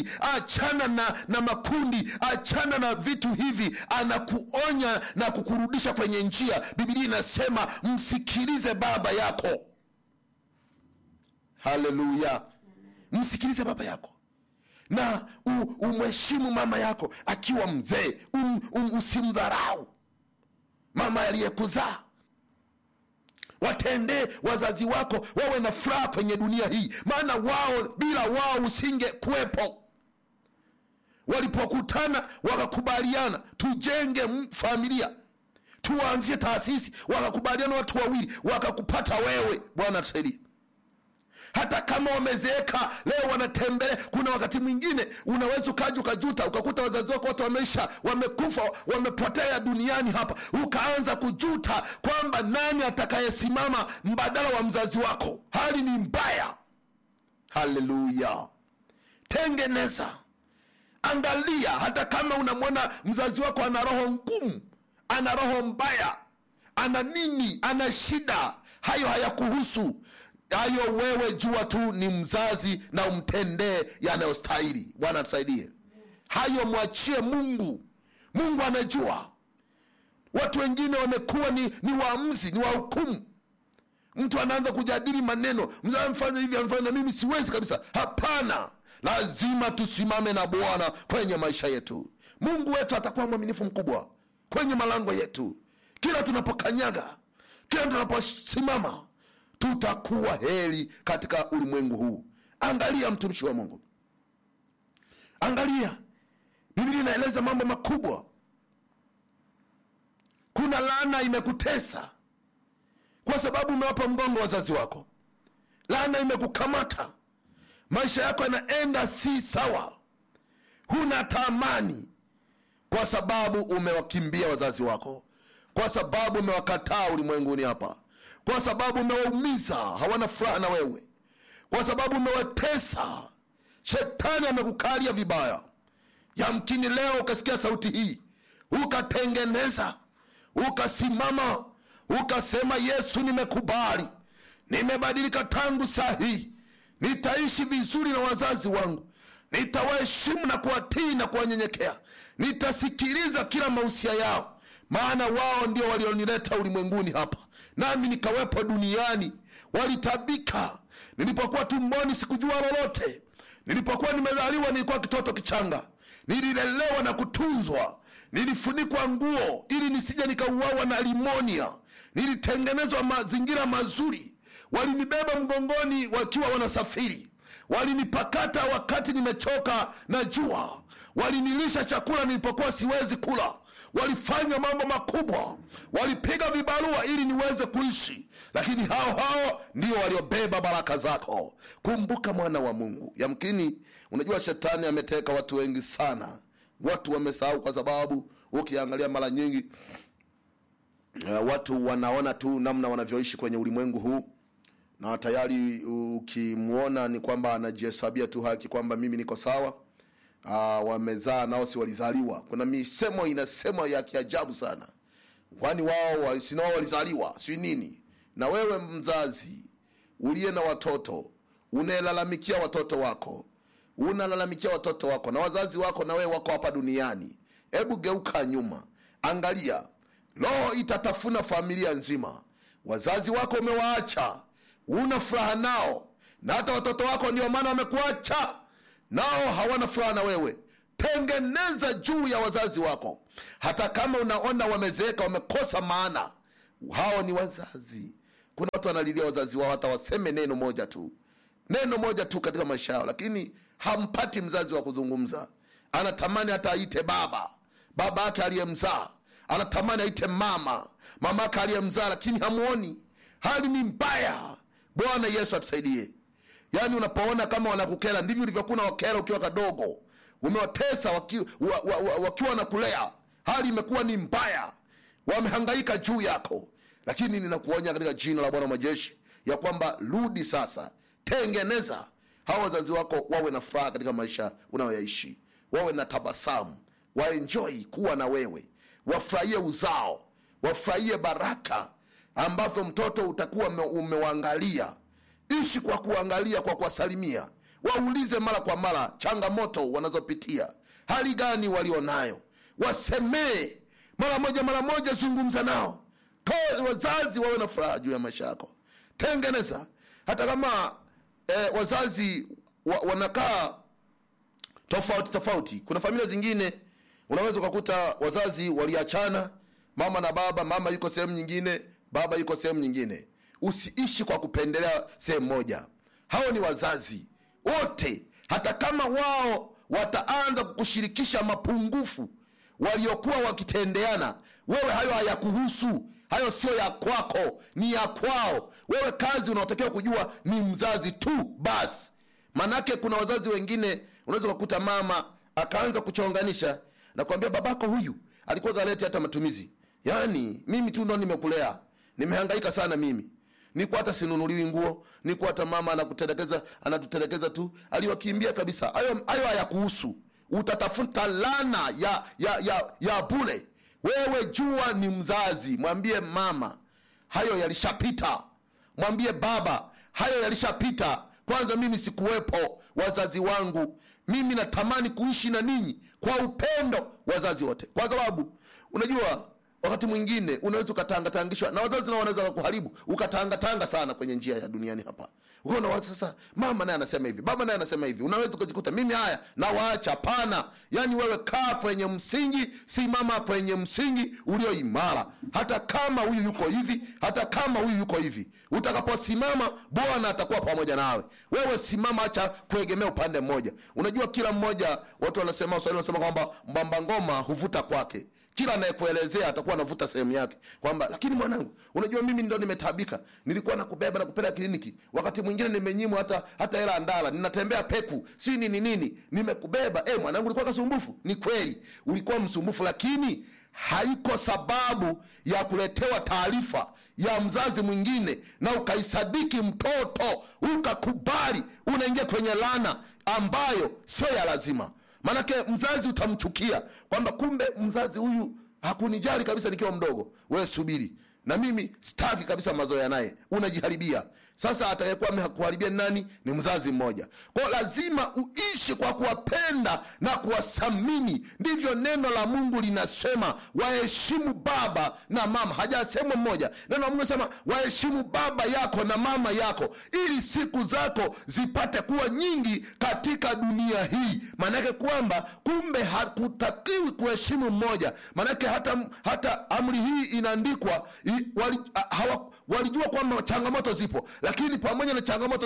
makundi achana na, na makundi achana na vitu hivi anakuonya na kukurudisha kwenye njia bibilia inasema msikilize baba yako haleluya msikilize baba yako na u- umheshimu mama yako akiwa mzee um, um, usimdharau mama aliyekuzaa watendee wazazi wako wawe na furaha kwenye dunia hii maana wao bila wao usinge kuwepo walipokutana wakakubaliana tujenge m- familia tuanzie taasisi wakakubaliana watu wawili wakakupata wewe bwana tusaidie hata kama wamezeeka leo wanatembelea kuna wakati mwingine unaweza ukaja ukajuta ukakuta wazazi wako wote wameisha wamekufa wamepotea duniani hapa ukaanza kujuta kwamba nani atakayesimama mbadala wa mzazi wako hali ni mbaya haleluya tengeneza angalia hata kama unamwona mzazi wako ana roho ngumu ana roho mbaya ana nini ana shida hayo hayakuhusu hayo wewe jua tu ni mzazi na umtendee yanayostahili bwana tusaidie hayo mwachie mungu mungu anajua watu wengine wamekuwa ni, ni waamuzi ni wahukumu mtu anaanza kujadili maneno mzaa mfanya hivi amfanya na mimi siwezi kabisa hapana lazima tusimame na bwana kwenye maisha yetu mungu wetu atakuwa mwaminifu mkubwa kwenye malango yetu kila tunapokanyaga kila tunaposimama tutakuwa heri katika ulimwengu huu angalia mtumishi wa mungu angalia biblia inaeleza mambo makubwa kuna laana imekutesa kwa sababu umewapa mgongo wazazi wako laana imekukamata maisha yako yanaenda si sawa huna tamani kwa sababu umewakimbia wazazi wako kwa sababu umewakataa ulimwenguni hapa kwa sababu umewaumiza hawana furaha na wewe kwa sababu umewatesa shetani amekukalia vibaya yamkini leo ukasikia sauti hii ukatengeneza ukasimama ukasema yesu nimekubali nimebadilika tangu saa hii nitaishi vizuri na wazazi wangu nitawaheshimu na kuwatii na kuwanyenyekea nitasikiliza kila mausia yao maana wao ndio walionileta ulimwenguni hapa nami nikawepo duniani walitabika nilipokuwa tumboni sikujua lolote nilipokuwa nimezaliwa nilikuwa kitoto kichanga nililelewa na kutunzwa nilifunikwa nguo ili nisije nikauawa na limonia nilitengenezwa mazingira mazuri walinibeba mgongoni wakiwa wanasafiri walinipakata wakati nimechoka na jua walinilisha chakula nilipokuwa siwezi kula walifanya mambo makubwa walipiga vibarua ili niweze kuishi lakini hao hao ndio waliobeba baraka zako kumbuka mwana wa mungu yamkini unajua shetani ameteka watu wengi sana watu wamesahau kwa sababu ukiangalia mara nyingi uh, watu wanaona tu namna wanavyoishi kwenye ulimwengu huu na tayari ukimwona ni kwamba anajihesabia tu haki kwamba mimi niko sawa uh, wamezaa nao si walizaliwa kuna misemo inasemwa ya kiajabu sana kwani wao wa- si nao walizaliwa si nini na wewe mzazi uliye na watoto unaelalamikia watoto wako unalalamikia watoto wako na wazazi wako na wewe wako hapa duniani hebu geuka nyuma angalia roho itatafuna familia nzima wazazi wako umewaacha una furaha nao na hata watoto wako ndio maana wamekuacha nao hawana furaha na wewe tengeneza juu ya wazazi wako hata kama unaona wamezeeka wamekosa maana hao ni wazazi kuna watu wanalilia wazazi wao hata waseme neno moja tu neno moja tu katika maisha yao lakini hampati mzazi wa kuzungumza anatamani hata aite baba baba yake aliyemzaa anatamani aite mama mama yake aliyemzaa lakini hamuoni hali ni mbaya bwana yesu atusaidie yaani unapoona kama wanakukera ndivyo ulivyokuwa wakera ukiwa kadogo umewatesa wakiwa wa, wa, wa, wakiwa wanakulea hali imekuwa ni mbaya wamehangaika juu yako lakini ninakuonya katika jina la bwana wa majeshi ya kwamba rudi sasa tengeneza hawa wazazi wako wawe na furaha katika maisha unayoyaishi wawe na tabasamu waenjoi kuwa na wewe wafurahie uzao wafurahie baraka ambavyo mtoto utakuwa ume- umewaangalia ishi kwa kuangalia kwa kuwasalimia waulize mara kwa mara changamoto wanazopitia hali gani walionayo wasemee mara moja mara moja zungumza nao Toa wazazi wawe na furaha juu ya maisha yako tengeneza hata kama eh, wazazi wa, wanakaa tofauti tofauti kuna familia zingine unaweza ukakuta wazazi waliachana mama na baba mama yuko sehemu nyingine baba yuko sehemu nyingine usiishi kwa kupendelea sehemu moja hao ni wazazi wote hata kama wao wataanza kukushirikisha mapungufu waliokuwa wakitendeana wewe hayo hayakuhusu hayo sio ya kwako ni ya kwao wewe kazi unaotakiwa kujua ni mzazi tu basi manake kuna wazazi wengine unaweza ukakuta mama akaanza kuchonganisha na kuambia babako huyu alikuwa galeti hata matumizi yaani mimi tu ndo nimekulea nimehangaika sana mimi nikuwa hata sinunuliwi nguo nikuwa hata mama anakutelekeza anatutelekeza tu aliwakimbia kabisa hayo hayo hayakuhusu utatafuta lana ya ya ya, ya bule wewe jua ni mzazi mwambie mama hayo yalishapita mwambie baba hayo yalishapita kwanza mimi sikuwepo wazazi wangu mimi natamani kuishi na ninyi kwa upendo wazazi wote kwa sababu unajua wakati mwingine unaweza ukatangatangishwa na wazazi nao wanaweza kukuharibu ukatangatanga sana kwenye njia ya duniani hapa ukaona wazi sasa mama naye anasema hivi baba naye anasema hivi unaweza ukajikuta mimi haya na waacha hapana yaani wewe kaa kwenye msingi simama kwenye msingi ulio imara hata kama huyu yuko hivi hata kama huyu yuko hivi utakaposimama bwana atakuwa pamoja nawe wewe simama acha kuegemea upande mmoja unajua kila mmoja watu wanasema waswahili wanasema kwamba mbamba ngoma huvuta kwake kila anayekuelezea atakuwa anavuta sehemu yake kwamba lakini mwanangu unajua mimi ndo nimetabika nilikuwa nakubeba na kupeleka kliniki wakati mwingine nimenyimwa hata hata hela ndala ninatembea peku si nini nini nimekubeba e, mwanangu ulikuwa kasumbufu ni kweli ulikuwa msumbufu lakini haiko sababu ya kuletewa taarifa ya mzazi mwingine na ukaisadiki mtoto ukakubali unaingia kwenye lana ambayo sio ya lazima maanake mzazi utamchukia kwamba kumbe mzazi huyu hakunijali kabisa nikiwa mdogo wewe subiri na mimi sitaki kabisa mazoea naye unajiharibia sasa atakayekuwa amekuharibia ni nani ni mzazi mmoja kwao lazima uishi kwa kuwapenda na kuwathamini ndivyo neno la mungu linasema waheshimu baba na mama hajasema mmoja neno la mungu linasema waheshimu baba yako na mama yako ili siku zako zipate kuwa nyingi katika dunia hii maanake kwamba kumbe hakutakiwi kuheshimu mmoja maanake hata, hata amri hii inaandikwa i- wali, a- hawa- walijua kwamba changamoto zipo lakini pamoja na changamoto